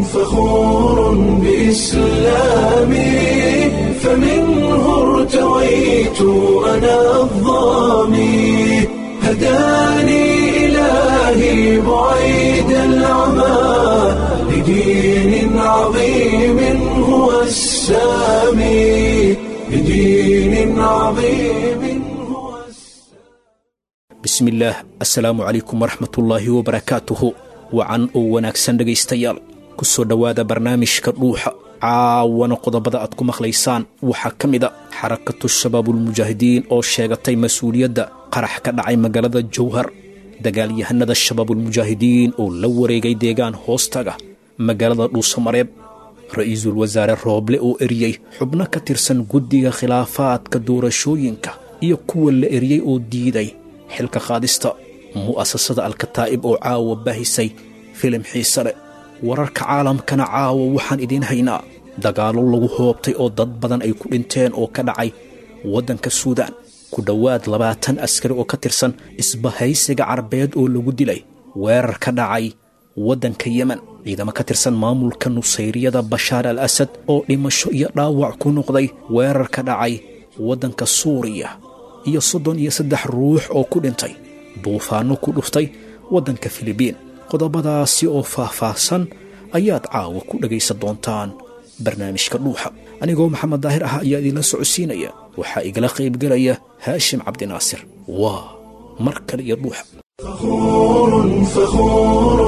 فخور بإسلامي فمنه ارتويت أنا الضامي هداني إلهي بعيد العمى لدين عظيم هو السامي لدين عظيم هو bismillaah assalaamu calaykum waraxmatullaahi wabarakaatuhu wacan oo wanaagsan dhegaystayaal ku soo dhowaada barnaamijka dhuuxa caawana qodobada aad ku maqlaysaan waxaa ka mid a xarakatu shabaabulmujaahidiin oo sheegatay mas-uuliyadda qarax ka dhacay magaalada jowhar dagaalyahanada shabaabulmujaahidiin oo la wareegay deegaan hoostaga magaalada dhuusamareeb ra-iisul wasaare rooble oo eriyey xubno ka tirsan guddiga khilaafaadka doorashooyinka iyo kuwa la eriyey oo diiday xilka qaadista mu'asasada alkataa'ib oo caawa baahisay filim xiise leh wararka caalamkana caawa waxaan idiin haynaa dagaallo lagu hoobtay oo dad badan ay ku dhinteen oo ka dhacay waddanka suudaan ku dhowaad labaatan askari oo ka tirsan isbahaysiga carbeed oo lagu dilay weerar ka dhacay waddanka yemen ciidamo ka tirsan maamulka nusayriyada bashaar al asad oo dhimasho iyo dhaawac ku noqday weerar ka dhacay waddanka suuriya iyo soddon iyo saddex ruux oo ku dhintay duufaanno ku dhuftay waddanka filibiin qodobadaasi oo faah-faahsan ayaad caawa ku dhegaysan doontaan barnaamijka dhuuxa anigoo maxamed daahir ah ayaa idinla socodsiinaya waxaa igala qaybgelaya haashim cabdinaasir waa mar kale iyo dhuuxa فخور فخور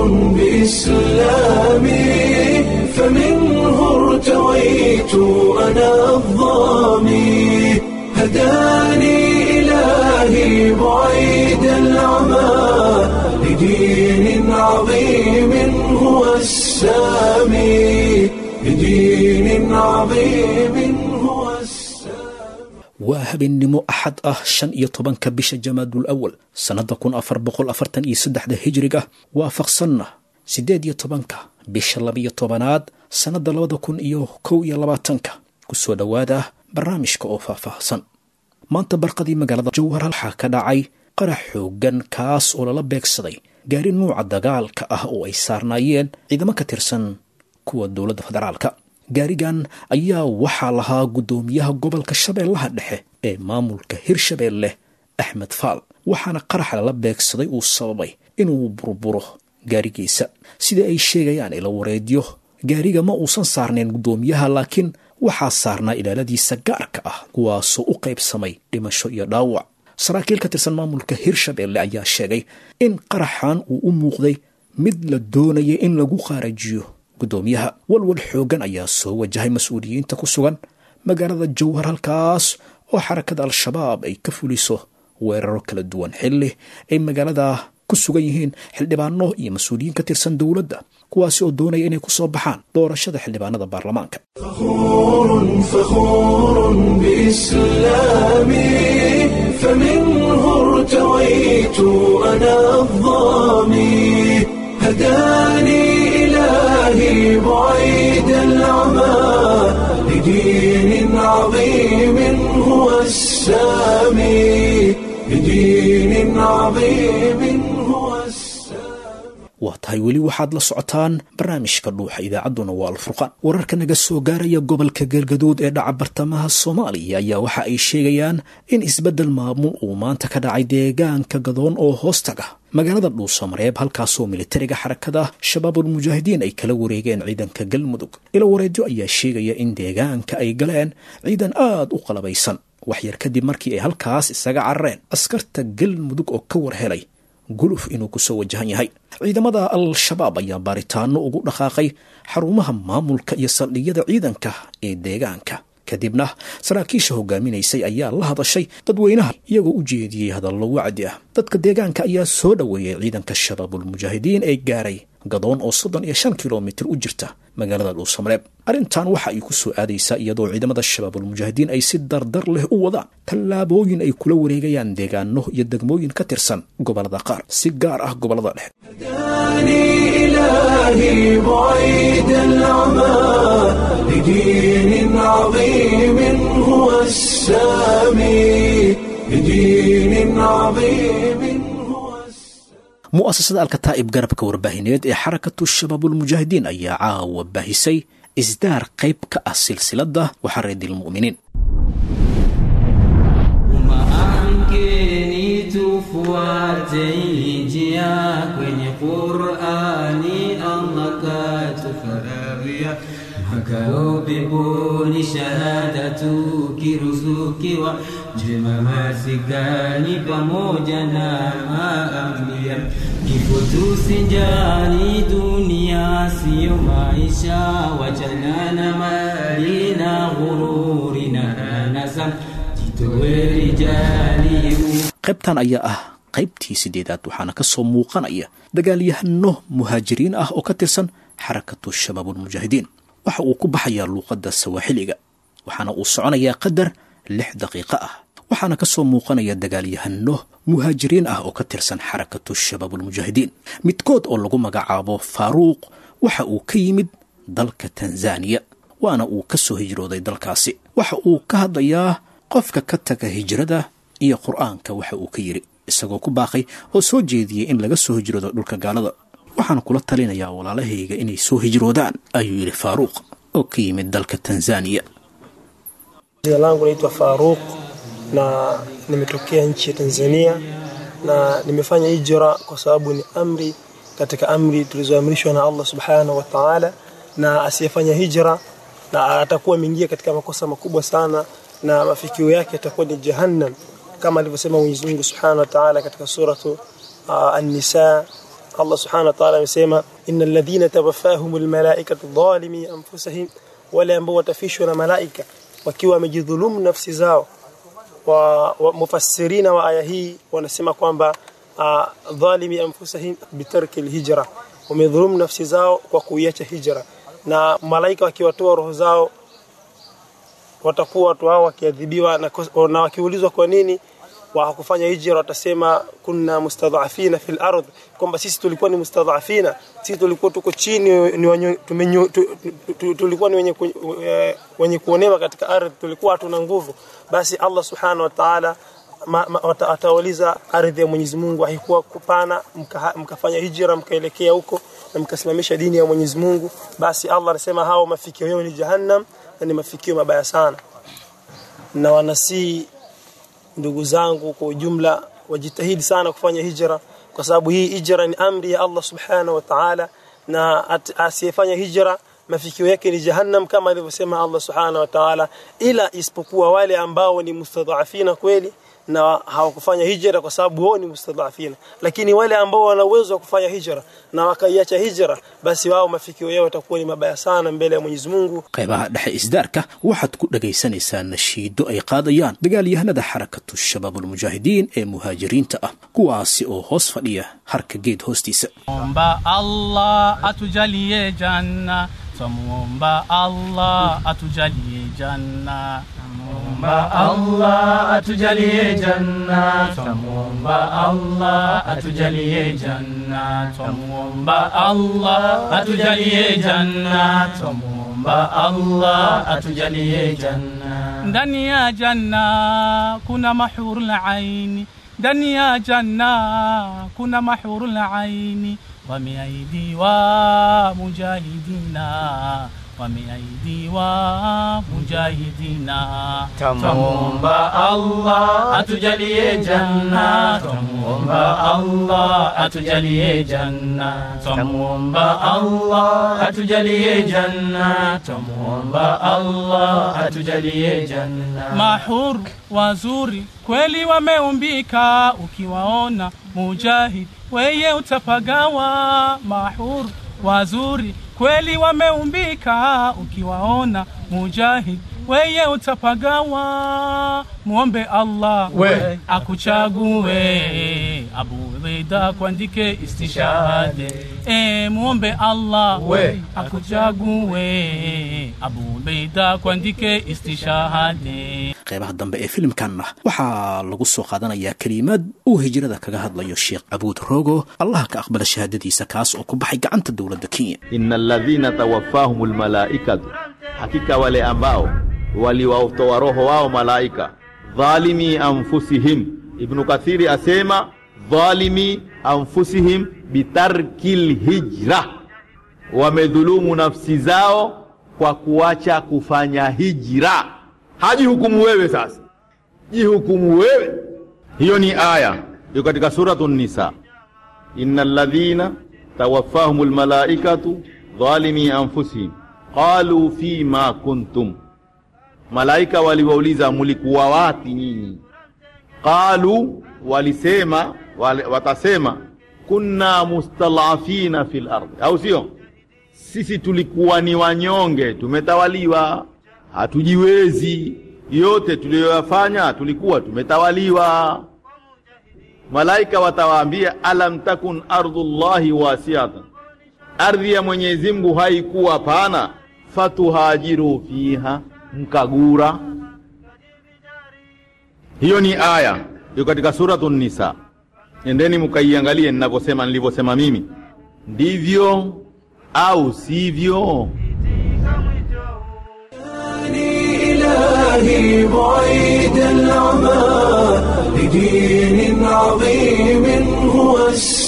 بإسلامي فمنه ارتويت أنا الضامي هداني إلهي بعيد العمى لدين عظيم هو السامي لدين عظيم هو السامي waa habeennimo axad ah shan iyo tobanka bisha jamaadul awal sannadda kun afar boqol afartan iyo saddexda hijriga waafaqsanna siddeed iyo tobanka bisha labiyo tobanaad sannadda labada kun iyo kow iyo labaatanka ku soo dhowaada barnaamijka oo faahfaahsan maanta barqadii magaalada jowhar waxaa ka dhacay qarax xooggan kaas oo lala beegsaday gaari nuuca dagaalka ah oo ay saarnaayeen ciidamo ka tirsan kuwa dowladda federaalka gaarigan ayaa waxaa lahaa guddoomiyaha gobolka shabeellaha dhexe ee maamulka hirshabeelle axmed faal waxaana qarax lala beegsaday uu sababay inuu burburo gaarigiisa sida ay sheegayaan ila wareedyo gaariga ma uusan saarnayn guddoomiyaha laakiin waxaa saarnaa ilaaladiisa gaarka ah kuwaasoo u qaybsamay dhimasho iyo dhaawac saraakiil ka tirsan maamulka hirshabeelle ayaa sheegay in qaraxan uu u muuqday mid la doonayay in lagu qaarajiyo guddoomiyaha walwal xooggan ayaa soo wajahay mas-uuliyiinta ku sugan magaalada jowhar halkaas oo xarakada al-shabaab ay ka fuliso weeraro kala duwan xilli ay magaalada ku sugan yihiin xildhibaano iyo mas-uuliyiin ka tirsan dowladda kuwaasi oo doonaya inay ku soo baxaan doorashada xildhibaanada baarlamaanka فخور فخور بإسلامي فمنه ارتويت أنا الضامي هداني إلهي بعيد العمى لدين عظيم هو السامي لدين عظيم هو السامي waa tahay weli waxaad la socotaan barnaamijka dhuuxa idaacadduna waa alfurqaan wararka naga soo gaaraya gobolka galgaduud ee dhaca bartamaha soomaaliya ayaa waxa ay sheegayaan in isbeddel maamul uu maanta ka dhacay deegaanka gadoon oo hoostaga magaalada dhuusamareeb halkaasoo militariga xarakada shabaabulmujaahidiin ay kala wareegeen ciidanka galmudug ilo wareedyo ayaa sheegaya in deegaanka ay galeen ciidan aad u qalabaysan waxyar kadib markii ay halkaas isaga carareen askarta galmudug oo ka war helay guluf inuu ku soo wajahan yahay ciidamada al-shabaab ayaa baaritaano ugu dhaqaaqay xarumaha maamulka iyo saldhigyada ciidanka ee deegaanka kadibna saraakiisha hogaaminaysay ayaa la hadashay dadweynaha iyagoo u jeediyey hadallo wacdi ah dadka deegaanka ayaa soo dhoweeyey ciidanka shabaabulmujaahidiin ee gaaray gadoon oo soddon iyo shan kilomitir u jirta magaalada dhuusamareeb arrintan waxa ay ku soo aadaysaa iyadoo ciidamada shabaabulmujaahidiin ay si dardar leh u wadaan tallaabooyin ay kula wareegayaan deegaano iyo degmooyin ka tirsan gobollada qaar si gaar ah gobollada dhexe هداني إلهي بعيد العمى لدين عظيم هو السامي لدين عظيم هو السامي mu'asasada alkataa'ib garabka warbaahineed ee xarakatu shabaabulmujaahidiin ayaa caawa baahisay isdaar qayb ka ah silsiladda waxareedilmu'miniin Amkeni tufuate njia kwenye Qur'ani, Allah katufaradhia makao peponi, shahadatu kiruzukiwa njema masikani pamoja na maambia kifo tusinjali, dunia siyo maisha, wachana na mali na ghururi na anasa qaybtan ayaa ah qaybtii sideedaad waxaana ka soo muuqanaya dagaalyahano muhaajiriin ah oo ka tirsan xarakatu shabaabulmujaahidiin waxa uu ku baxayaa luuqadda sawaaxiliga waxaana uu soconayaa qadar lix daqiiqo ah waxaana ka soo muuqanaya dagaalyahano muhaajiriin ah oo ka tirsan xarakatu shabaabulmujaahidiin midkood oo lagu magacaabo faaruuq waxa uu ka yimid dalka tanzaniya waana uu ka soo hijrooday dalkaasi waxa uu ka hadlayaa qofka ka taga hijrada iyo qur'aanka waxa uu ka yidhi isagoo ku baaqay oo soo jeediyey in laga soo hijroodo dhulka gaalada waxaan kula talinayaa walaalahayga inay soo hijroodaan ayuu yidhi faaruuq oo ka yimid dalka tanzaniya Jina langu naitwa Faruk na nimetokea nchi ya Tanzania na nimefanya hijra kwa sababu ni amri katika amri tulizoamrishwa na Allah subhanahu wa ta'ala, na asiyefanya hijra na atakuwa ameingia katika makosa makubwa sana na mafikio yake yatakuwa ni jahannam, kama alivyosema Mwenyezi Mungu subhanahu wa ta'ala katika suratu uh, An-Nisa. Allah subhanahu wa ta'ala amesema innal ladhina tawaffahumul malaikatu dhalimi anfusihim, wale ambao watafishwa na malaika wakiwa wamejidhulumu nafsi zao wa, wa mufassirina wa aya hii wanasema kwamba uh, dhalimi anfusihim bitarki alhijra, wamedhulumu nafsi zao kwa kuiacha hijra, na malaika wakiwatoa roho zao watakuwa watu hao wakiadhibiwa na, na wakiulizwa kwa nini hawakufanya hijra, watasema kunna mustadhafina fil ardh, kwamba sisi tulikuwa ni mustadhafina, sisi tulikuwa tuko chini, ni wanyo, tumenyo, tu, tu, tulikuwa ni wenye, ku, e, wenye kuonewa katika ardhi, tulikuwa hatuna nguvu. Basi Allah subhanahu wa ta'ala atawauliza ardhi ya Mwenyezi Mungu haikuwa kupana, mka, mkafanya hijra mkaelekea huko na mkasimamisha dini ya Mwenyezi Mungu, basi Allah anasema hao mafikio yao ni jahannam na ni mafikio mabaya sana, na wanasii ndugu zangu kwa ujumla wajitahidi sana kufanya hijra, kwa sababu hii hijra ni amri ya Allah subhanahu wa ta'ala, na asiyefanya hijra mafikio yake ni jahannam kama alivyosema Allah subhanahu wa ta'ala, ila isipokuwa wale ambao ni mustadhafina kweli na hawakufanya hijra kwa sababu wao ni mustadhafina, lakini wale ambao wana uwezo wa kufanya hijra na wakaiacha hijra, basi wao mafikio yao yatakuwa ni mabaya sana mbele ya Mwenyezi Mungu. qaybaha dhexe isdaarka waxaad ku dhagaysanaysaa nashiido ay qaadayaan dagaalyahanada xarakatu shabaabulmujaahidiin ee muhaajiriinta ah kuwaasi oo hoos fadhiya harka geed hoostiisa Omba Allah atujalie janna, twamuomba Allah atujalie janna. Twamuomba Allah atujalie janna, twamuomba Allah atujalie janna, twamuomba Allah atujalie janna, twamuomba Allah atujalie janna. Ndani ya janna kuna mahurul aini ndani ya janna kuna mahurul aini wameahidiwa mujahidina wameahidiwa mujahidina twamuomba Allah atujalie janna twamuomba Allah atujalie janna twamuomba Allah atujalie janna twamuomba Allah atujalie janna mahur wazuri kweli wameumbika ukiwaona mujahid weye utapagawa mahur wazuri kweli wameumbika ukiwaona mujahid weye utapagawa muombe Allah We. akuchague Abu Ubaida kuandike istishhade e, muombe Allah We. akuchague Abu Ubaida kuandike istishhade qaybaha dambe ee filimkanna waxaa lagu soo qaadanayaa kelimaad uu hijrada kaga hadlayo sheekh cabuud rogo allaha ka aqbala shahaadadiisa kaas oo ku baxay gacanta dowladda kenya inna alladhina tawaffahum almalaikatu, hakika wale ambao waliwatoa roho wao malaika, dhalimi anfusihim. Ibnu Kathiri asema dhalimi anfusihim bitarki lhijra, wamedhulumu nafsi zao kwa kuacha kufanya hijra. Hajihukumu wewe sasa, jihukumu wewe. Hiyo ni aya iko katika suratu Nisa, inna alladhina tawaffahum lmalaikatu dhalimi anfusihim qalu fima kuntum, malaika waliwauliza mulikuwa wapi nyinyi? Qalu, walisema wale, watasema kunna mustalafina fil ardi, au sio? Sisi tulikuwa ni wanyonge, tumetawaliwa, hatujiwezi. Yote tuliyoyafanya tulikuwa tumetawaliwa. Malaika watawaambia alam takun ardhullahi wasiatan, ardhi ya Mwenyezi Mungu haikuwa pana, fatuhajiru fiha, mkagura. Hiyo ni aya iko katika suratu Nisa. Endeni mkaiangalie ninavyosema, nilivyosema mimi, ndivyo au sivyo? إلهي بعيد العمى لدين عظيم هو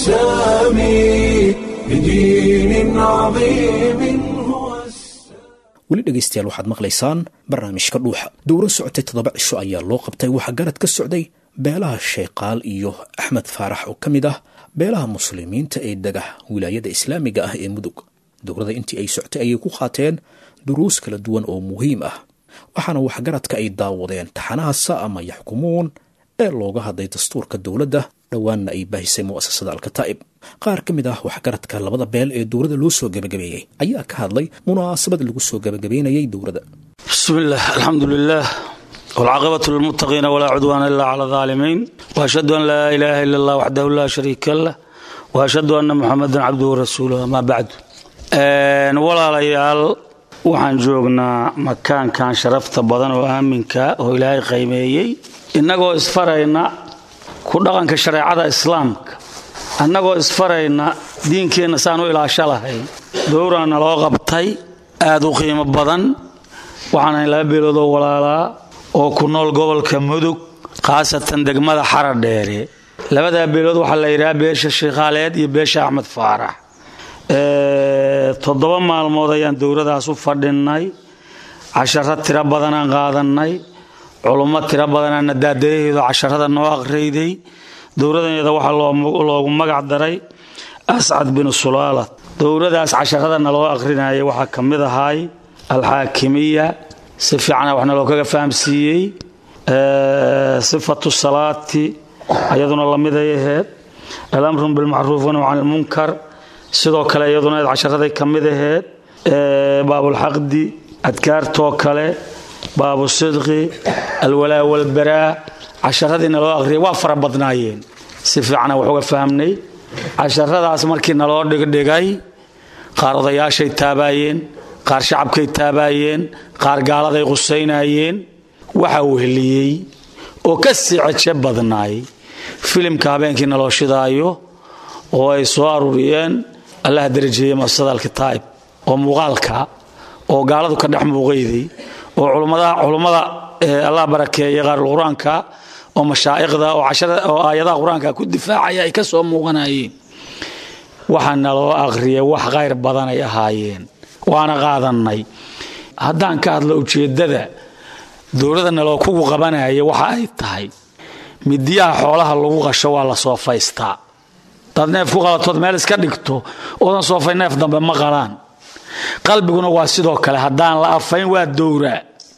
السامي لدين عظيم هو السامي weli dhegaystayaal waxaad maqlaysaan barnaamijka dhuuxa dowro socotay toddoba cisho ayaa loo qabtay waxaa garad ka socday beelaha sheekaal iyo axmed faarax oo ka mid ah beelaha muslimiinta ee dega wilaayada islaamiga ah ee mudug dowrada intii ay socotay ayay ku qaateen duruus kala duwan oo muhiim ah waxaana waxgaradka ay daawadeen taxanaha sa'ama yaxkumuun ee looga hadlay dastuurka dowladda dhowaanna ay baahisay mu'asasada alkataa'ib qaar ka mid ah waxgaradka labada beel ee dowladda loo soo gebagabeeyey ayaa ka hadlay munaasabad lagu soo gebagabeynayay dowladda بسم الله الحمد لله والعاقبة للمتقين ولا عدوان إلا على الظالمين وأشهد أن لا إله إلا الله وحده لا شريك له وأشهد أن محمدا عبده ورسوله ما بعد Een, walaalayaal waxaan joognaa makaankan sharafta badan oo aaminka oo ilaahay qiimeeyey innagoo isfarayna ku dhaqanka shareecada islaamka annagoo isfarayna diinkeenna saan u ilaasho lahayn dowraana loo qabtay aad u qiimo badan waxaan ahay laba beelood oo walaalaa oo ku nool gobolka mudug khaasatan degmada xara dheere labadaa beelood waxaa la yidhaha beesha shiikhaaleed iyo beesha axmed faarax Ee, toddoba maalmood ayaan dowladaas u fadhinnay casharo tiro badanaan qaadannay culummo tiro badanaana daadayaheedu casharada noo aqriyday dowladaneda waxaa loo- loogu magac daray ascad binu sulaalat dowladaas casharada naloo aqrinayay waxaa ka mid ahay alxaakimiya si fiicana wax naloo kaga fahamsiiyey Ee, sifatu salaati iyaduna lamiday aheed alamru bilmacruuf wanahyu can ilmunkar sidoo kale iyaduna eed casharaday ka mid aheed Ee, baabulxaqdi adkaartoo kale baabu sidqi alwalaa walbaraa casharadii naloo aqriyay waa fara badnaayeen si fiicana wax uga fahamnay casharadaas markii naloo dhigdhigay qaar odayaashay taabaayeen qaar shacabkay taabaayeen qaar gaaladay qusaynayeen waxa weheliyey oo ka sii ceje badnaay filimka habeenkii naloo shidaayo oo ay soo aruuriyeen allaha darajeeye masada alkitaa'ib oo muuqaalka oo gaaladu ka dhex muuqayday oo culummada culummada ee allah barakeeye qaarul qur-aanka oo mashaa'iqda oo cashara oo aayadaha qur-aanka ku difaacaya ay ka soo muuqanayeen waxaa naloo aqriyay wax khayr badan ay ahaayeen waana qaadannay haddaan ka hadlo ujeeddada dowladda naloo kugu qabanaya waxa ay tahay midiyaha xoolaha lagu qasho waa la soofaystaa dad neef ku qalatood meel iska dhigto oodan soofay neef dambe ma qalaan qalbiguna waa sidoo kale haddaan la afayn waa dowraa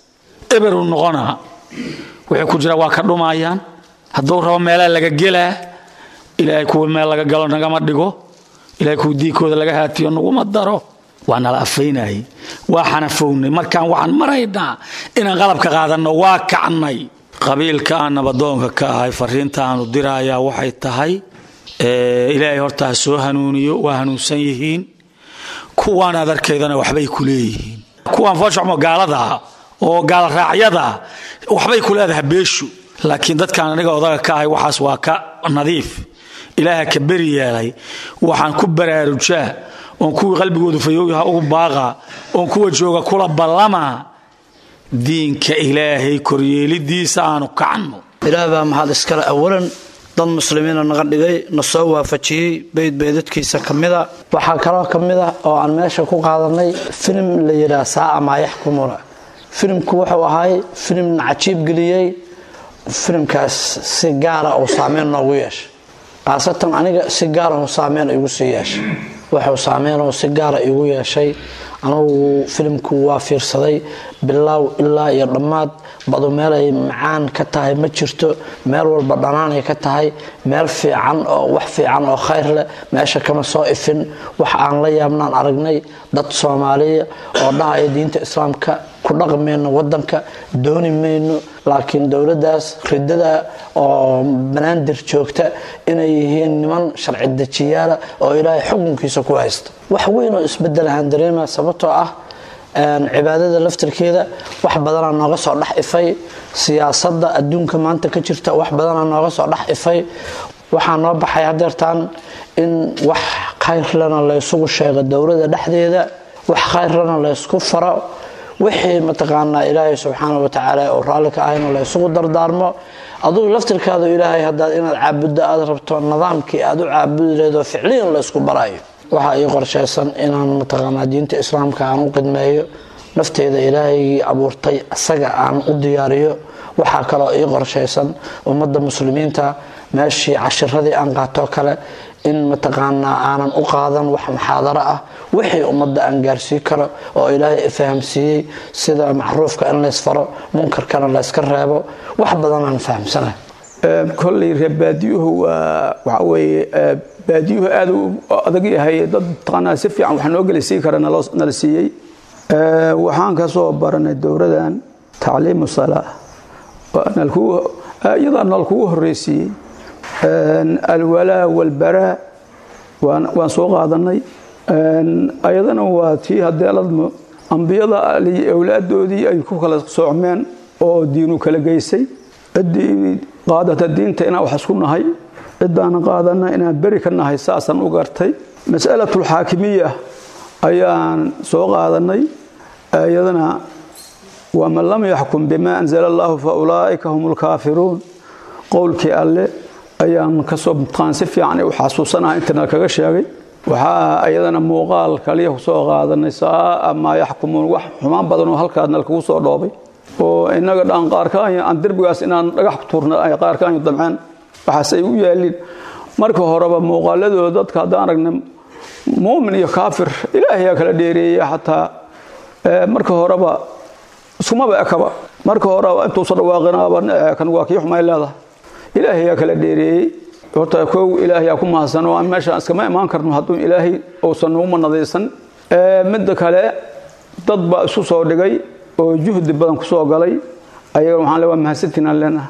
eberu noqonaa wixii ku jira waa ka dhumayaan hadduu rabo meelaa laga gelaa ilaahay kuwa meel laga galo nagama dhigo ilaahay kuwa diikooda laga haatiyo naguma daro waa nala afaynayay waa xanafownay markaan waxaan maraynaa inaan qalabka qaadanno waa kacnay qabiilka aan nabadoonka ka ahay fariinta aanu dirayaa waxay tahay ee, ilaahay horta ha soo hanuuniyo waa hanuunsan yihiin kuwaan aad arkaydana waxbay ku leeyihiin kuwaan fooshaxmo gaalada ah oo gaalraacyada ah waxbay ku leedahay beeshu laakiin dadkaan aniga odaga ka ahay waxaas waa ka nadiif ilaaha ka beri yeelay waxaan ku baraarujaa oon kuwii qalbigoodu fayowyaha ugu baaqa oon kuwa jooga kula ballama diinka ilaahay koryeelidiisa aanu kacno ilaah baa maxaad iskale awalan dad muslimiina naga dhigay na soo waafajiyey beyd beydadkiisa ka mida waxaa kaloo ka mid ah oo aan meesha ku qaadanay filim la yidhaah saaca maa yaxkumuna filimku wuxuu ahay filim na cajiib geliyey filimkaas si gaara uu saameyn noogu yeeshay khaasatan aniga si gaarahu saameyn igu sii yeeshay wuxuu saameynoo si gaara igu yeeshay anugu filimku waa fiirsaday bilaaw ilaa iyo dhammaad badu meelay macaan ka tahay ma jirto meel walba dhanaanay ka tahay meel fiican oo wax fiican oo khayr leh meesha kama soo ifin wax aan la yaabnaan aragnay dad soomaaliya oo dhahaya diinta islaamka ku dhaqi mayno wadanka dooni mayno laakiin dowladaas ridada oo banaadir joogta inay yihiin niman sharci dejiyaala oo ilaahay xukunkiisa ku haysta wax weyn oo isbedel ahaan dareema sababtoo ah cibaadada laftirkeeda wax badanaa nooga soo dhex ifay siyaasada adduunka maanta ka jirta wax badanaa nooga soo dhex ifay waxaa noo baxay hadeertaan in wax khayrlana laysugu sheego dowlada dhexdeeda wax khayrlana laysku faro wixii mataqaanaa ilaahay subxaana watacaala oo raalli ka ahayna laysugu dardaarmo adugu laftirkaadu ilaahay hadaad inaad caabuddo aad rabto nidaamkii aad u caabudi leedo ficliyan laysku barayo waxaa ii qorshaysan inaan mataqaanaa diinta islaamka aan u qidmeeyo nafteeda ilaahaygii abuurtay isaga aan u diyaariyo waxaa kaloo ii qorshaysan ummadda muslimiinta meeshii cashiradii aan qaatoo kale in mataqaanaa aanan u qaadan wax muxaadaro ah wixii ummadda aan gaarsii karo oo ilaahay fahamsiiyey sida macruufka in laysfaro munkarkana layska reebo wax badan aan fahamsanahay kolley reer baadiyuhu waa waxa weeye baadiyuhu aad u adag yahay dad mataqaanaa si fiican wax noo gelisii kara nala siiyey waxaan ka soo baranay dowladan tacliimu salaa iyadaa nalkugu horreysiiyey alwalaa walbaraa waan soo qaadanay ayadana waa tii hadeeladmo ambiyada awlaadoodii ay ku kala soocmeen oo diinu kala geysay ciddii qaadata diinta inaan wax isku nahay cidaana qaadana inaan beri ka nahay saasaan u gartay mas'alatulxaakimiya ayaan soo qaadanay iyadana waman lam yaxkum bima anzala allahu fa ulaa'ika hum lkaafiruun qowlkii alle ayaan kasoo mutqaan si fiican u xasuusanaha intana kaga sheegay waxaa iyadana muuqaal kaliya kusoo qaadanay saaa maa yaxkumuun wax xumaan badanoo halkaadna lakugu soo dhoobay oo inaga dhaan qaarkaan aan derbigaas inaan dhagax ku tuurna ay qaarkaan damceen waxaas ay u yaaliin marka horeba muuqaaladooda dadka haddaan aragna muumin iyo kaafir ilaahayaa kala dheereeya xataa marka horeba iskumaba ekaba marka horeba intuusa dhawaaqinaaba kan waa kii xumay leedahay ilaahayaa kala dheereeyey horta kow ilaahayaa ku mahadsan oo aan meeshaan iskama imaan karno hadduu ilaahay uusan nagu manadaysan midda kale dad baa isu soo dhigay oo juhdi badan ku soo galay ayaga waxaan le waa mahadsantiinaan leenahay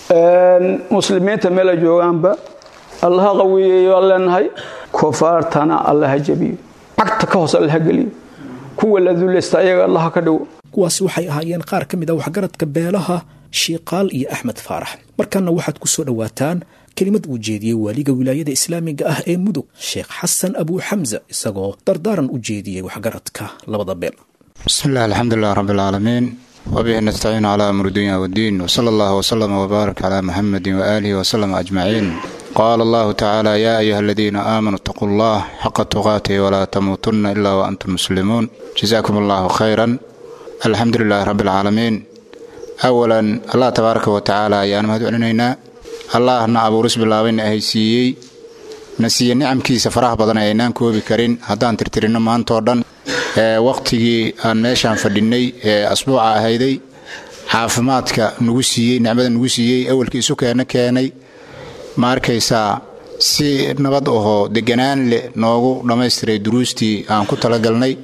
muslimiinta meela joogaanba allaha qawiyeeyo aan leenahay kofaartana allaha jabiyo cagta ka hoos allaha geliyo kuwa la dulaysta ayaga allaha ka dhigo kuwaasi waxay ahaayeen qaar ka mid a waxgaradka beelaha shiiqaal iyo axmed faarax markaana waxaad ku soo dhowaataan kelimad uu jeediyey waaliga wilaayada islaamiga ah ee mudug sheekh xasan abuu xamsa isagoo dardaaran u jeediyey waxgaradka labada beel بسم الله الحمد لله رب العالمين وبه نستعين على أمر الدنيا والدين وصلى الله وسلم وبارك على محمد وآله وسلم أجمعين قال الله تعالى يا أيها الذين آمنوا اتقوا الله حق تقاته ولا تموتن إلا وأنتم مسلمون جزاكم الله خيرا الحمد لله رب العالمين أولا الله تبارك وتعالى يا نمهد علينا الله نا أبو رسم الله وين أهيسيي nasiiye nicamkiisa faraha badan ee aynaan koobi karin haddaan tirtirino maantoo dhan waqtigii aan meeshaan fadhinay ee asbuuca ahayday caafimaadka nagu siiyey nicmada nagu siiyey awalkii isu keena keenay ma arkaysaa si nabad ahoo deganaan leh noogu dhammaystiray duruustii aan ku talagalnay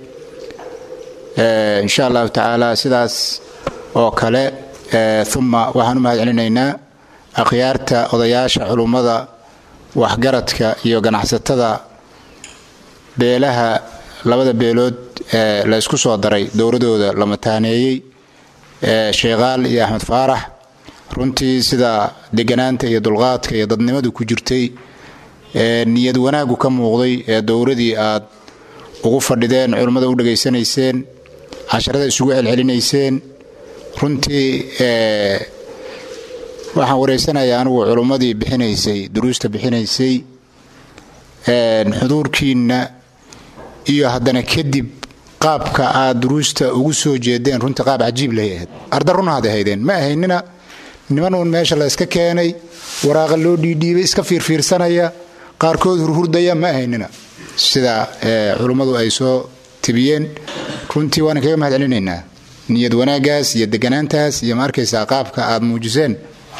insha allahu tacaala sidaas oo kale uma waxaan u mahad celinaynaa akhyaarta odayaasha culummada waxgaradka iyo ganacsatada beelaha labada beelood ee la ysku soo daray dowladooda la mataaneeyey sheekhaal iyo axmed faarax runtii sida deganaanta iyo dulqaadka iyo dadnimadu ku jirtay niyad wanaaggu ka muuqday ee dowladii aad ugu fadhideen culummada u dhegaysanayseen casharada isugu celcelinayseen runtii waxaan wareysanayaa anigu culummadii bixinaysay duruusta bixinaysay xuduurkiinna iyo haddana kadib qaabka aad duruusta ugu soo jeedeen runtii qaab cajiib lahay ahayd arda run haad ahaydeen ma ahaynina niman uun meesha la iska keenay waraaqa loo dhiidhiibay iska fiirfiirsanaya qaarkood hurhurdaya ma ahaynina sida culummadu ay soo tibiyeen runtii waana kaga mahad celinaynaa niyad wanaagaas iyo deganaantaas iyo ma arkaysaa qaabka aad muujiseen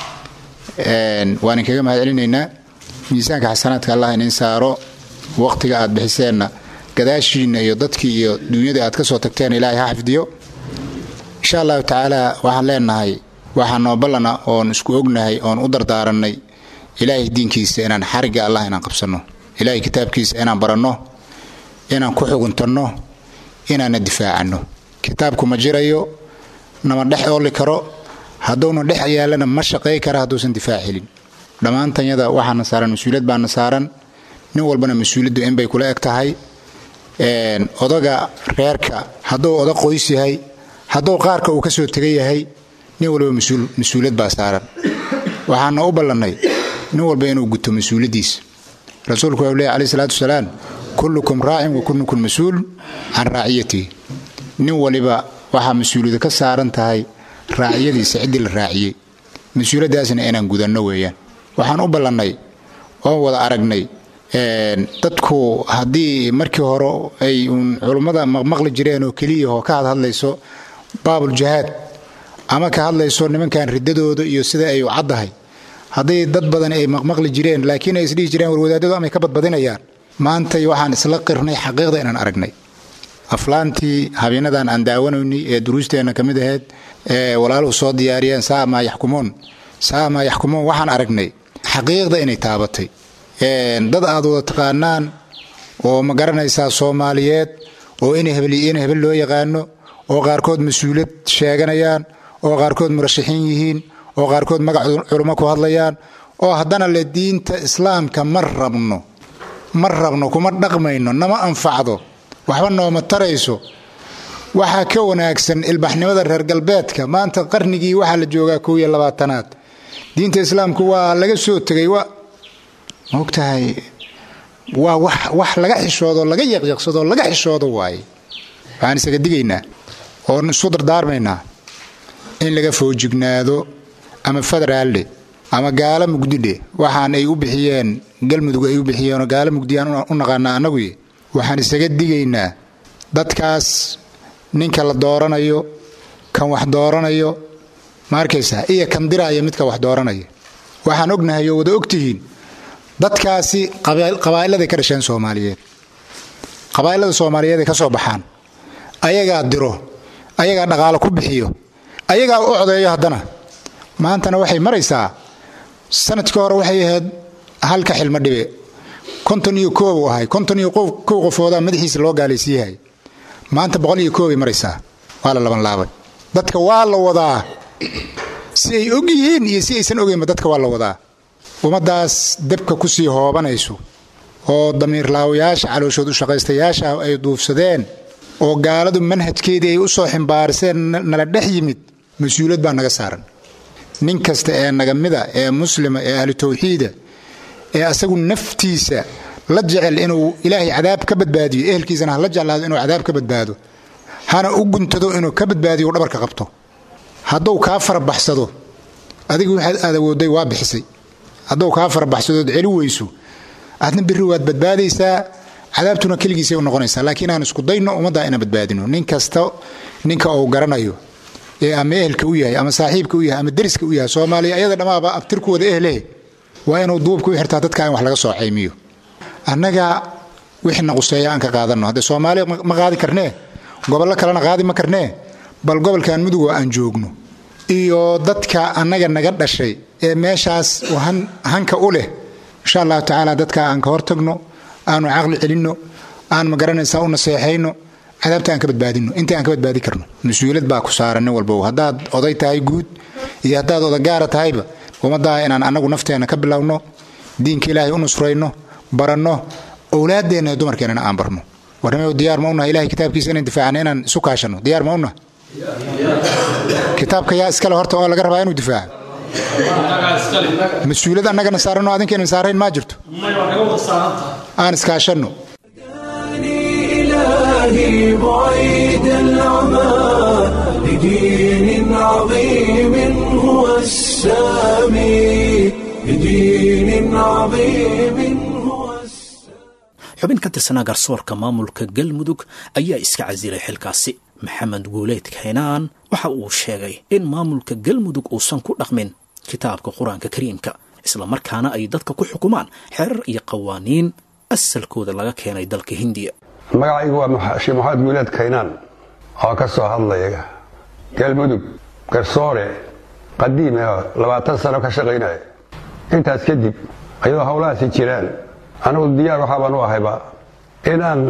waan kaga mahad celinaynaa miisaanka xasanaadka allah inin saaro waqtiga aad bixiseenna gadaashiinna iyo dadkii iyo duunyadii aad ka soo tagteen ilaahay ha xifdiyo insha allahu tacaala waxaan leenahay waxaa noo ballana oon isku ognahay oon u dardaarannay ilaahay diinkiisa inaan xarigga allah inaan qabsanno ilaahay kitaabkiisa inaan baranno inaan ku xuguntanno inaana difaacanno kitaabku ma jirayo nama dhex ooli karo hadduuna dhex yaalana ma shaqay kara hadduusan difaac helin dhammaantanyada waxaana saaran mas-uuliyad baana saaran nin walbana mas-uuliyaddu in bay kula eg tahay odaga reerka hadduu oda qoys yahay hadduu qaarka uu ka soo tegan yahay nin walba mas-uuliyad baa saaran waxaana u ballannay nin walba inuu guto mas-uuliyaddiisa rasuulku wuxuu leehy alayh salaatu wasalaam kullukum raacin wa kullukum mas-uul can raaciyatihi nin waliba waxaa mas-uuliyadu ka saaran tahay raaciyadiisa ciddii la raaciyey mas-uuliyaddaasna inaan gudanno weeyaan waxaan u ballannay oon wada aragnay dadku haddii markii hore ay uun culummada maqmaqli jireen oo keliyahoo ka hadhadlayso baabuljahaad ama ka hadlayso nimankan riddadooda iyo sida ay u caddahay hadday dad badan ay maqmaqli jireen laakiin ay isdhihi jireen warwadaadadu amay ka badbadinayaan maantay waxaan isla qirnay xaqiiqda inaan aragnay aflaantii habeenadan aan daawanaynay ee duruusteenna ka mid ahayd ee walaaluhu soo diyaariyeen saamaa yaxkumuun saamaa yaxkumuun waxaan aragnay xaqiiqda inay taabatay dad aad wada taqaanaan oo ma garanaysaa soomaaliyeed oo in hebel loo yaqaano oo qaarkood mas-uuliyad sheeganayaan oo qaarkood murashaxiin yihiin oo qaarkood magac culummo ku hadlayaan oo haddana le diinta islaamka ma rabno ma rabno kuma dhaqmayno nama anfacdo waxba nooma tarayso waxaa ka wanaagsan ilbaxnimada reer galbeedka maanta qarnigii waxaa la joogaa kow iyo labaatanaad diinta islaamku waa laga soo tegay maogtahay waa wax laga xishoodo laga yaqyaqsado laga xishoodo waaye waxaan isaga digaynaa oon isu dardaarmaynaa in laga foojignaado ama federaalde ama gaala mugdidhe waxaan ay u bixiyeen galmudug ay u bixiyeenoo gaala mugdiyaan u naqaanaa annaguy waxaan isaga digaynaa dadkaas ninka la dooranayo kan wax dooranayo ma arkaysaa iyo kan diraaya midka wax dooranaya waxaan ognahay oo wada ogtihiin dadkaasi qabaa'iladay ka dhasheen soomaaliyeed qabaa'ilada soomaaliyeed ay ka soo baxaan ayagaa diro ayagaa dhaqaalo ku bixiyo ayagaa u codeeyo haddana maantana waxay maraysaa sanadkii hore waxay ahayd halka xilmo dhibe konton iyo koob uu ahay konton iyo kow qofoodaa madaxiisa loo gaalaysiiyahay maanta boqol iyo koobay maraysaa waa la labanlaabay dadka waa la wadaa si ay og yihiin iyo si aysan ogeynba dadka waa la wadaa ummaddaas debka ku sii hoobanayso oo damiirlaawayaasha calooshood u shaqaystayaasha ay duufsadeen oo gaaladu manhajkeedii ay u soo ximbaariseen nala dhex yimid mas-uuliyad baa naga saaran nin kasta ee nagamida ee muslima ee ahlu tawxiida ee asagu naftiisa la jecel inuu ilaahay cadaab ka badbaadiyo ehelkiisana ha la jeclaado inuu cadaab ka badbaado hana u guntado inuu ka badbaadiyo dhabarka qabto hadduu kaa farabaxsado adigu waxaad aad awoodday waa bixisay hadduu kaa farabaxsadood celi weyso aadna berri waad badbaadaysaa cadaabtuna keligiisay u noqonaysaa laakiin aan isku dayno ummaddaa inaan badbaadino nin kasta ninka uu garanayo ee ama ehelka u yahay ama saaxiibka u yahay ama deriska u yahay soomaaliya ayada dhammaaba abtirkuwada ehlehe waa inuu duubka u xirtaa dadka in wax laga soo caymiyo annaga wixii na quseeya aan ka qaadanno haddee soomaaliya ma qaadi karnee gobollo kalena qaadi ma karnee bal gobolkan mudugoo aan joogno iyo dadka annaga naga dhashay ee meeshaas hanka u leh insha allahu tacaala dadka aan ka hortagno aanu caqli celinno aan magaranaysaa u naseexayno cadaabta aan ka badbaadino inta aan ka badbaadi karno mas-uuliyad baa ku saaran nin walbow haddaad oday tahay guud iyo haddaad odagaara tahayba ummaddaa inaan annagu nafteenna ka bilowno diinka ilaahay u nusrayno baranno owlaaddeenna iyo dumarkeennana aan barno warnimo diyaar ma unaha ilahay kitaabkiisa inaan difaacno inaan isu kaashanno diyaar ma unaha kitaabka yaa iskale horta oo laga rabaa inuu difaaco mas-uuliyad annagana saaranoo adinkeena saarayn maa jirto aan iskaashanno إلهي بعيد العمى لدين عظيم هو السامي لدين عظيم هو xubin ka tirsanaa garsoorka maamulka galmudug ayaa iska casilay xilkaasi maxamed guuleed kaynaan waxa uu sheegay in maamulka galmudug uusan ku dhaqmin kitaabka qur-aanka kariimka islamarkaana ay dadka ku xukumaan xerar iyo qawaaniin asalkooda laga keenay dalka hindiya magacaygu waa sheekh maxamed guuleed kaynaan oo ka soo hadlaya galmudug garsoore qadiim ah labaatan sano ka shaqaynaya intaas kadib ayadoo howlahaasi jiraan anigu diyaar waxaabaan u ahayba inaan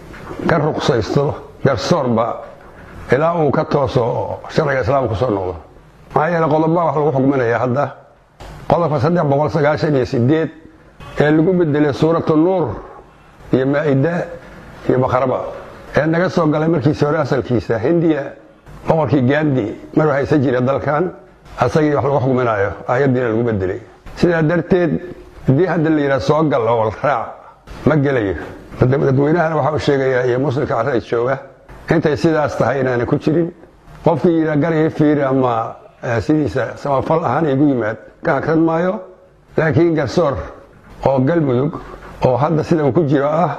ka ruqsaysto garsoorba ilaa uu ka tooso sharciga islaamka kusoo noqdo maxaa yeele qodobbaa wax lagu xukminaya hadda qodobka saddex boqol sagaashan iyo sideed ee lagu bedelay suuratu nuur iyo maa'ida iyo bakraba ee naga soo galay markiisi hore asalkiisa hindiya boqorkii gandi maruu haysan jira dalkan asagii wax lagu xukminayo aayaddiina lagu bedelay sidaa darteed haddii hadda la yidhaha soo gal oo raac ma gelayo dadweynahana waxa uu sheegayaa iyo muslimka carray jooga intay sidaas tahay inaana ku jirin qofkii yidhaa garaya fiiri ama sidiisa samafal ahaan igu yimaad ka hagran maayo laakiin garsoor oo galmudug oo hadda sida uu ku jiro ah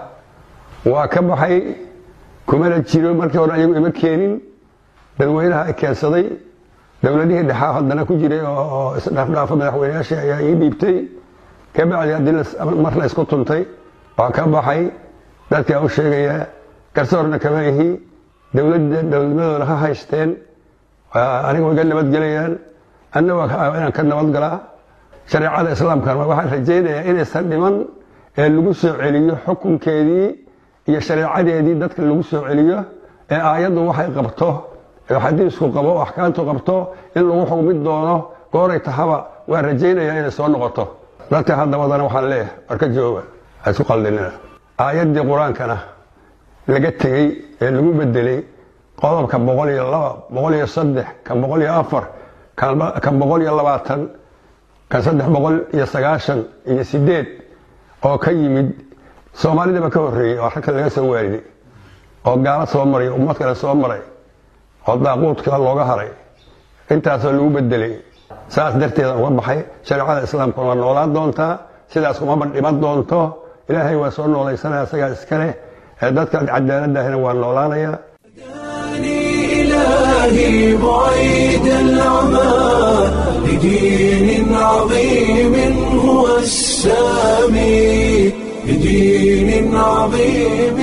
waa ka baxay kumana jiro markii hore ayagu ima keenin dadweynaha keensaday dowladihii dhexaa haddana ku jiray oo isdhaafdhaafa madaxweyneyaasha ayaa ii dhiibtay kabacdi haddii mar la isku tuntay waa ka baxay dadkaa u sheegayaa garsoorna kama ihi dowladnimadooda ha haysteen aniga way ga nabadgelayaan anna waa inaan ka nabadgalaa shareecada islaamkana waxaan rajaynayaa inaysan dhiman ee lagu soo celiyo xukunkeedii iyo shareecadeedii dadka lagu soo celiyo ee aayaddu waxay qabto ee xadiisku qabo oo axkaamtu qabto in lagu xugmin doono gooray tahaba waan rajaynayaa inay soo noqoto dadka hadda wadana waxaan leeyahay warka jooga ha isku qaldinina aayaddii qur-aankana laga tegey ee lagu bedelay qodobka boqol iyo laba boqol iyo saddex kan boqol iyo afar kan boqol iyo labaatan kan saddex boqol iyo sagaashan iyo sideed oo ka yimid soomaalidaba ka horreeyey oo ragka laga soo waariday oo gaalo soo maray ummad kale soo maray oo daaquudka looga haray intaasoo lagu bedelay saas darteeda uga baxay shareecada islaamkuna waa noolaan doontaa sidaas kumaba dhiman doonto ilaahay waa soo noolaysanaya isagaa iskaleh ee dadka cadaaladahina waa noolaanaya إلهي بعيد العمى لدين عظيم هو السامي لدين عظيم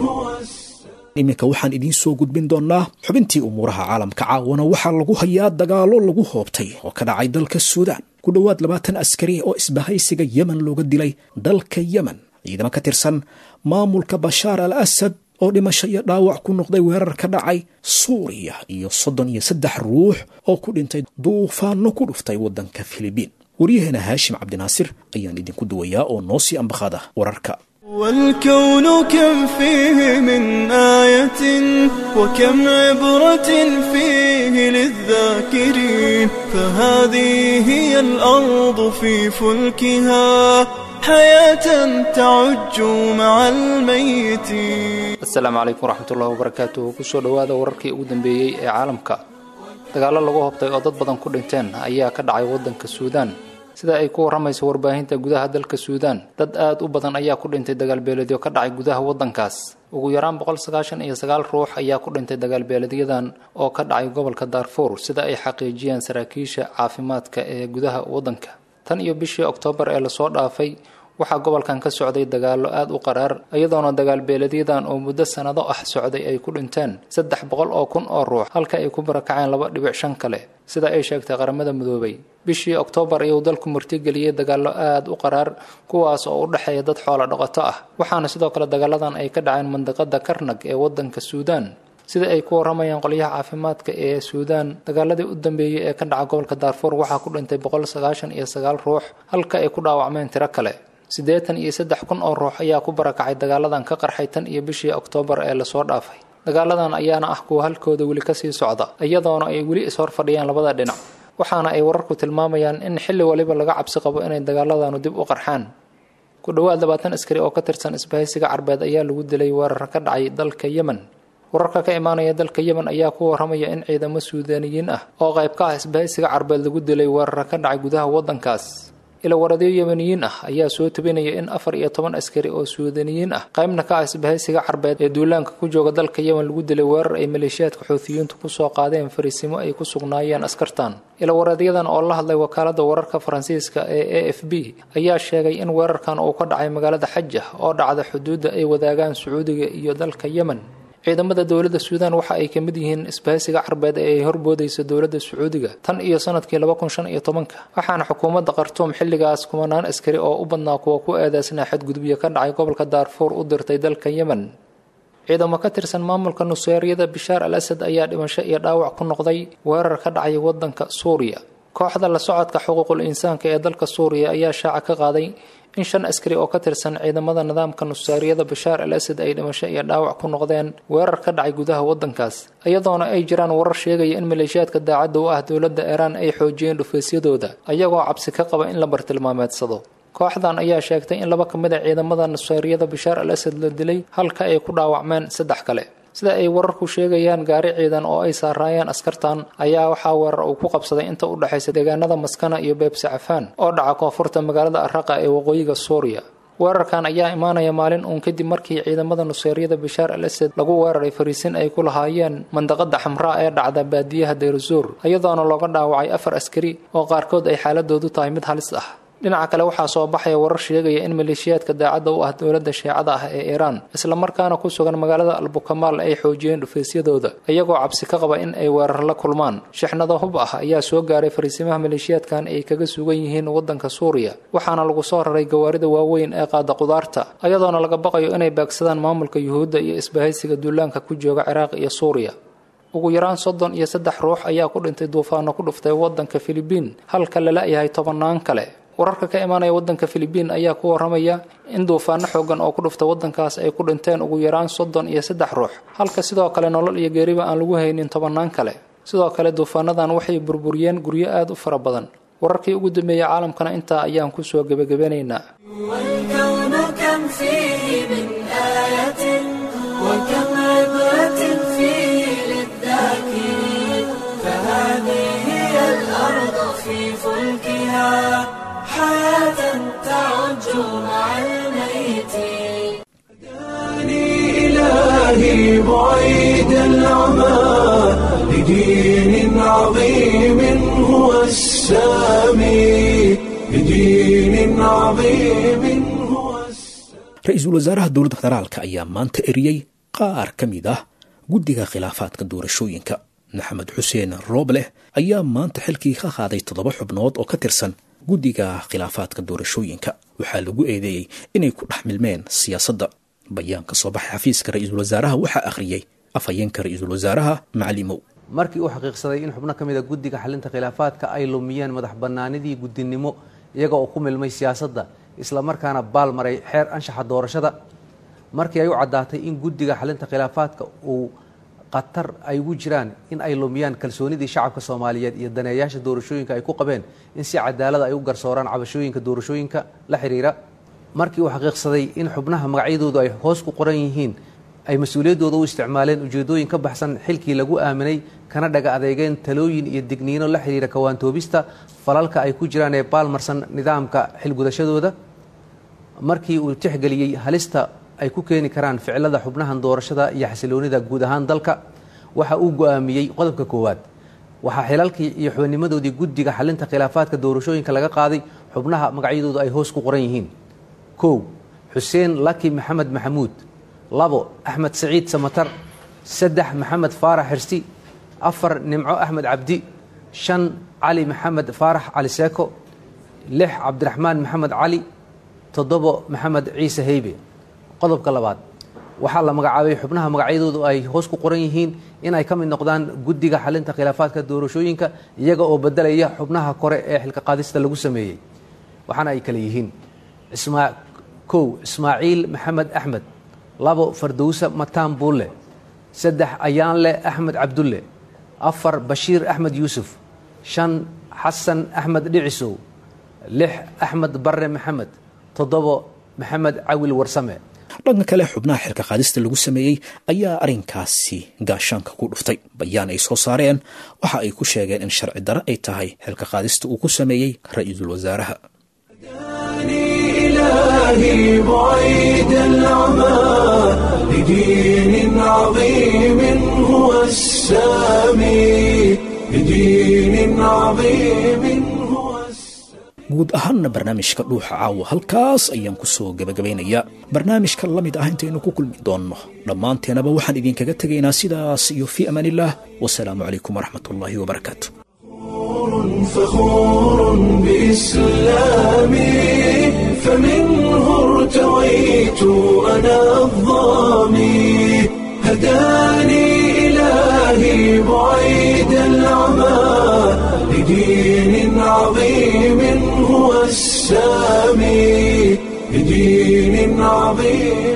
iminka waxaan idiin soo gudbin doonnaa xubintii umuuraha caalamka caawana waxaa lagu hayaa dagaallo lagu hoobtay oo ka dhacay dalka suudaan ku dhowaad labaatan askari oo isbahaysiga yemen looga dilay dalka yemen ciidamo ka tirsan maamulka bashaar al asad oo dhimasho iyo dhaawac ku noqday weerar ka dhacay suuriya iyo soddon iyo saddex ruux oo ku dhintay duufaanno ku dhuftay waddanka filibiin waryaheena haashim cabdinaasir ayaan idinku duwayaa oo noo sii ambaqaada wararka والكون كم فيه من آية وكم عبرة فيه للذاكرين فهذه هي الأرض في فلكها حياة تعج مع الميتين asalaamu calaykum waraxmatullahi wabarakaatuhu kusoo dhowaada wararkii ugu dambeeyey ee caalamka dagaallo lagu hobtay oo dad badan ku dhinteen ayaa ka dhacay waddanka suudaan sida ay ku warramayso warbaahinta gudaha dalka suudaan dad aad u badan ayaa ku dhintay dagaalbeeledyo ka dhacay gudaha waddankaas ugu yaraan boqol sagaashan iyo sagaal ruux ayaa ku dhintay dagaalbeeledyadan oo ka dhacay gobolka daarfuur sida ay xaqiijiyeen saraakiisha caafimaadka ee gudaha waddanka tan iyo bishii oktoobar ee lasoo dhaafay waxaa gobolkan ka socday dagaallo aad u qaraar iyadoona dagaalbeeledyadan oo muddo sannado ah socday ay ku dhinteen saddex boqol oo kun oo ruux halka ay ku barakaceen laba dhibic shan kale sida ay sheegtay qaramada midoobay bishii oktoobar ayuu dalku martigeliyey dagaallo aad u qaraar kuwaas oo u dhexeeya dad xoola dhaqato ah waxaana sidoo kale dagaaladan ay ka dhaceen mandiqada karnag ee waddanka suudaan sida ay ku warramayaan qolyaha caafimaadka ee suudaan dagaaladii u dambeeyey ee ka dhaca gobolka daarfuur waxaa ku dhintay boqol sagaashan iyo sagaal ruux halka ay ku dhaawacmeen tiro kale siddeetan iyo saddex kun oo ruux ayaa ku barakacay dagaaladan ka qarxay tan iyo bishii oktoobar ee lasoo dhaafay dagaaladan ayaana ah kuwa halkooda weli kasii socda iyadoona ay weli ishor fadhiyaan labada dhinac waxaana ay wararku tilmaamayaan in xilli waliba laga cabsi qabo inay dagaaladanu dib u qarxaan ku dhowaad labaatan askari oo ka tirsan isbahaysiga carbeed ayaa lagu dilay weerar ka dhacay dalka yemen wararka ka imaanaya dalka yemen ayaa ku waramaya in ciidamo suudaaniyiin ah oo qayb ka ah isbahaysiga carbeed lagu dilay weerar ka dhacay gudaha waddankaas ilawaradyo yemeniyiin ah ayaa soo tabinaya in afar iyo toban askari oo suudaniyiin ah qaybna ka ah isbahaysiga carbeed ee duulaanka ku jooga dalka yemen lagu dilay weerar ay maleeshiyaadka xuutiyiintu kusoo qaadeen fariisimo ay ku sugnaayeen askartan ilawaradyadan oo la hadlay wakaalada wararka faransiiska ee a f b ayaa sheegay in weerarkan uu ka dhacay magaalada xajah oo dhacda xuduudda ay wadaagaan sacuudiga iyo dalka yemen ciidamada dowladda suudaan waxa ay ka mid yihiin isbahaysiga carbeed ee ay horboodaysa dowladda sacuudiga tan iyo sanadkii laba kun shan iyo tobanka waxaana xukuumadda khartuum xilligaas kumanaan askari oo u badnaa kuwa ku eedeysnaa xadgudubyo ka dhacay gobolka daarfuur u dirtay dalka yemen ciidamo ka tirsan maamulka nuseeryada bishaar al asad ayaa dhimasho iyo dhaawac ku noqday weerar ka dhacay waddanka suuriya kooxda la socodka xuquuqul insaanka ee dalka suuriya ayaa shaaca ka qaaday in shan askari oo ka tirsan ciidamada nidaamka nusaariyada bashaar al asad ay dhimasho iyo dhaawac ku noqdeen weerar ka dhacay gudaha waddankaas iyadoona ay jiraan warar sheegaya in maleeshiyaadka daacadda u ah dowladda iiraan ay xoojiyeen dhufaysyadooda ayagoo cabsi ka qaba in la bartilmaameedsado kooxdan ayaa sheegtay in laba ka mid a ciidamada nusaariyada bashaar al asad la dilay halka ay ku dhaawacmeen saddex kale sida ay wararku sheegayaan gaari ciidan oo ay saaraayeen askartan ayaa waxaa weerar uu ku qabsaday inta u dhexaysa deegaanada maskana iyo beebsi cafaan oo dhaca koonfurta magaalada araqa ee waqooyiga suuriya weerarkan ayaa imaanaya maalin uun kadib markii ciidamada nuseeryada bashaar al asad lagu weeraray fariisin ay ku lahaayeen mandaqada xamraa ee dhacda baadiyaha dayrazuur iyadoona looga dhaawacay afar askari oo qaarkood ay xaaladoodu tahay mid halis ah dhinaca kale waxaa soo baxaya warar sheegaya in maleeshiyaadka daacadda u ah dowladda shiicada ah ee iiraan islamarkaana ku sugan magaalada albukamaal ay xoojiyeen dhufaysyadooda iyagoo cabsi ka qaba in ay weerar la kulmaan shixnado hub ah ayaa soo gaaray fariisimaha maleeshiyaadkan ay kaga sugan yihiin waddanka suuriya waxaana lagu soo raray gawaarida waaweyn ee qaada qudaarta iyadoona laga baqayo inay baagsadaan maamulka yuhuudda iyo isbahaysiga duulaanka ku jooga ciraaq iyo suuriya ugu yaraan soddon iyo saddex ruux ayaa ku dhintay duufaano ku dhuftay waddanka filibiin halka la la-yahay tobannaan kale wararka ka imaanaya waddanka filibiin ayaa ku waramaya in duufaano xoogan oo ku dhufta waddankaas ay ku dhinteen ugu yaraan soddon iyo saddex ruux halka sidoo kale nolol iyo geeriba aan lagu haynin tobannaan kale sidoo kale duufaanadan waxay burburiyeen guryo aad u fara badan wararkii ugu dambeeyey caalamkana intaa ayaan kusoo gebagabanaynaa والكون كم فيه من آية وكم عبرة فيه للذاكرين فهذه هي الأرض في فلكها حياة تعج مع الميتين إلهي بعيد العمى لدين عظيم هو السامي لدين عظيم هو ra-iisul wasaaraha dowladda federaalka ayaa maanta eriyey qaar ka mid ah guddiga khilaafaadka doorashooyinka maxamed xuseen roobleh ayaa maanta xilkii ka qaaday toddoba xubnood oo ka tirsan guddiga khilaafaadka doorashooyinka waxaa lagu eedeeyey inay ku dhex milmeen siyaasadda bayaan ka soo baxay xafiiska ra-iisul wasaaraha waxaa akhriyey afhayeenka ra-iisul wasaaraha macalimow markii uu xaqiiqsaday in xubno ka mid a guddiga xalinta khilaafaadka ay lumiyeen madax bannaanidii guddinimo iyaga oo ku milmay siyaasadda islamarkaana baal maray xeer anshaxa doorashada markii ay u caddaatay in guddiga xalinta khilaafaadka uu khatar ay ugu jiraan in ay lumiyaan kalsoonidii shacabka soomaaliyeed iyo daneeyaasha doorashooyinka ay ku qabeen in si cadaalada ay u garsooraan cabashooyinka doorashooyinka la xiriira markii uu xaqiiqsaday in xubnaha magacyadoodu ay hoos ku qoran yihiin ay mas-uuliyaddooda u isticmaaleen ujeedooyin ka baxsan xilkii lagu aaminay kana dhaga adeegeen talooyin iyo digniino la xiriira kawaantoobista falalka ay ku jiraan ee baalmarsan nidaamka xilgudashadooda markii uu tixgeliyey halista ay ku keeni karaan ficilada xubnahan doorashada iyo xasiloonida guud ahaan dalka waxa uu go-aamiyey qodobka koowaad waxaa xilalkii iyo xubinnimadoodii guddiga xalinta khilaafaadka doorashooyinka laga qaaday xubnaha magacyadoodu ay hoos ku qoran yihiin kow xuseen laki maxamed maxamuud labo axmed saciid samatar saddex maxamed faarax xirsi afar nimco axmed cabdi shan cali maxamed faarax cali seeko lix cabdiraxmaan maxamed cali toddobo maxamed ciise heybe qodobka labaad waxaa la magacaabay xubnaha magacyadoodu ay hoos ku qoran yihiin in ay ka mid noqdaan guddiga xalinta khilaafaadka doorashooyinka iyaga oo bedelaya xubnaha kore ee xilka qaadista lagu sameeyey waxaana ay kale yihiin kow ismaaciil maxamed axmed labo fardowsa mataan buulle saddex ayaanle axmed cabdulle afar bashiir axmed yuusuf shan xasan axmed dhicisow lix axmed barre maxamed toddobo maxamed cawil warsame dhanka kale xubnaha xilka qaadista lagu sameeyey ayaa arrinkaasi gaashaanka ku dhuftay bayaan ay soo saareen waxa ay ku sheegeen in sharci dare ay tahay xilka qaadista uu ku sameeyey ra-iisul wasaaraha إلهي بعيد العمى لدين عظيم هو السامي لدين عظيم guud ahaanna barnaamijka dhuuxa caawa halkaas ayaan ku soo gebagabaynayaa barnaamijka la mid ah intaynu ku kulmi doonno dhammaanteenaba waxaan idinkaga tegaynaa sidaas iyo fii amaanillaah wasalaamu calaykum waraxmat ullaahi wabarakaatu فخور بإسلامي فمنه ارتويت أنا الظامي هداني إلهي بعيد العمى لدين عظيم هو السامي لدين عظيم